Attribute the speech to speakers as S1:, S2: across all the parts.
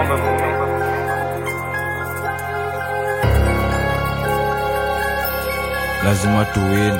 S1: lazima tuwin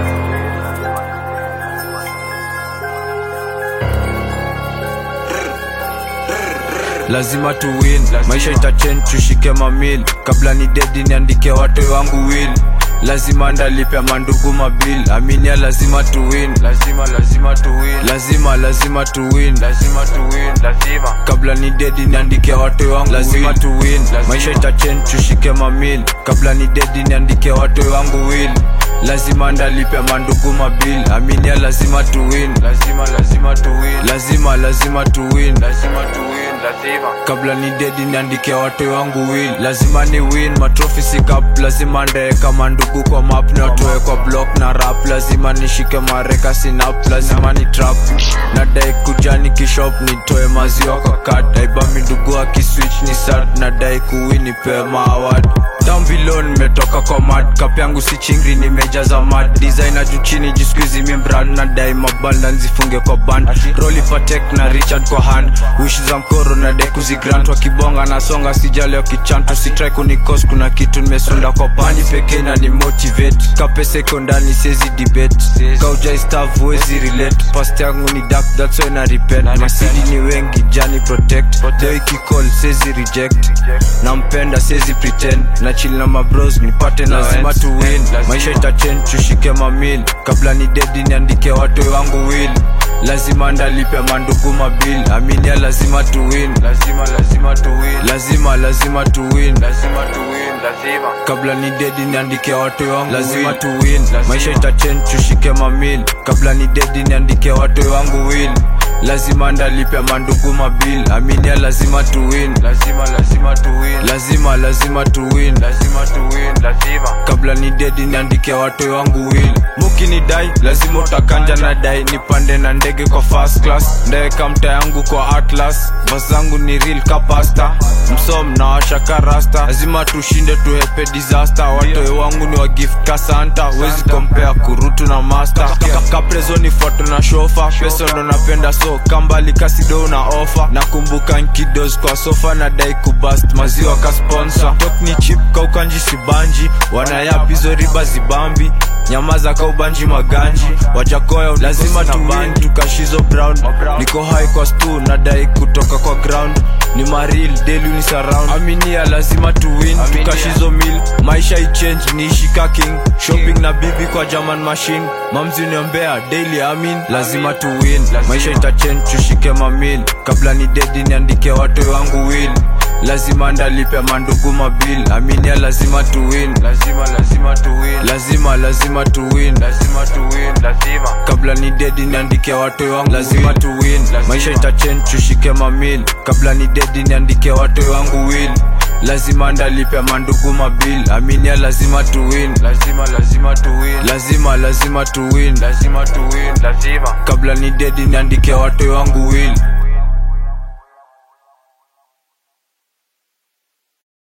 S1: lazima tuwin maisha itachange tushike mamil kabla ni dedi niandike watu wangu will lazima ndalipe mandugu mabil aminia lazima tuwin lazima lazima tuwin lazima lazima tuwin lazima tuwin lazima kabla ni dedi niandike watu wangu lazima tuwin maisha itachange tushike mamil kabla ni dedi niandike watu wangu will lazima ndalipe mandugu mabil aminia lazima tuwin lazima lazima tuwin lazima lazima tuwin lazima tuwin lazima kabla ni dedi niandike watu wangu will lazima ni win matrofi sikap lazima ndeweka mandugu kwa map ni watoe kwa block na rap lazima nishike mareka sinap lazima ni trap nadai kujani kishop nitoe maziwa kwa kat aibami ndugu akiswitch ni sat nadai kuwini pema award down below nimetoka kwa mad kap yangu si chingri nimejaza mad designer juu chini jiskuizi mimbrad na dai mabanda nzifunge kwa band roli patek na richard kwa hand wish za mkoro na dai kuzigrant wakibonga nasonga sijali wakichanto sitrai kunikos kuna kitu nimesunda kwa pani pekee na ni motivate kapesa iko ndani siezi debate kaujai staff huwezi relate past yangu ni dark that's why na repent masidi ni wengi jani protect deo ikicall siezi reject nampenda siezi pretend na chill na mabros nipate lazima tu win maisha itachange tushike mamil kabla ni dedi niandike watu wangu will lazima ndalipe mandugu mabil aminia lazima tu win lazima lazima tu win lazima lazima tu win lazima tu win lazima kabla ni dedi niandike watu wangu lazima tu win maisha itachange tushike mamil kabla ni dedi niandike watu wangu will lazima ndalipe mandugu mabil aminia lazima tu win lazima lazima tu win lazima lazima tu win lazima tu win lazima kabla ni dedi niandike watu wangu will muki ni dai lazima utakanja na dai nipande na ndege kwa first class ndeweka mta yangu kwa atlas bas zangu ni real kapasta msom na washaka rasta lazima tushinde tuhepe disaster watoe wangu ni wa gift kasanta wezi kompea kurutu na master kaprezo ni foto na shofa pesa ndo napenda so kambali kasido na ofa nakumbuka nkidos kwa sofa na dai kubast maziwa ka sponsor tok ni chip kaukanji sibanji wanayapizo riba zibambi nyamaza ka ubanji maganji wajakoya lazima tuwin tukashizo brown niko high kwa stu nadai kutoka kwa ground ni maril daily ni surround aminia lazima tuwin tukashizo mil maisha ichange niishika king shopping na bibi kwa german machine mamzi niombea daily amin lazima tuwin maisha itachange tushike mamil kabla ni dedi niandike watu wangu will lazima ndalipe mandugu mabil aminia lazima tuwin lazima lazima tuwin lazima lazima tuwin lazima tuwin lazima kabla ni dedi niandike watu wangu lazima tuwin maisha itachange tushike mamil kabla ni dedi niandike watu wangu will lazima ndalipe mandugu mabil aminia lazima tuwin lazima lazima tuwin lazima lazima tuwin lazima tuwin lazima kabla ni dedi niandike watu wangu will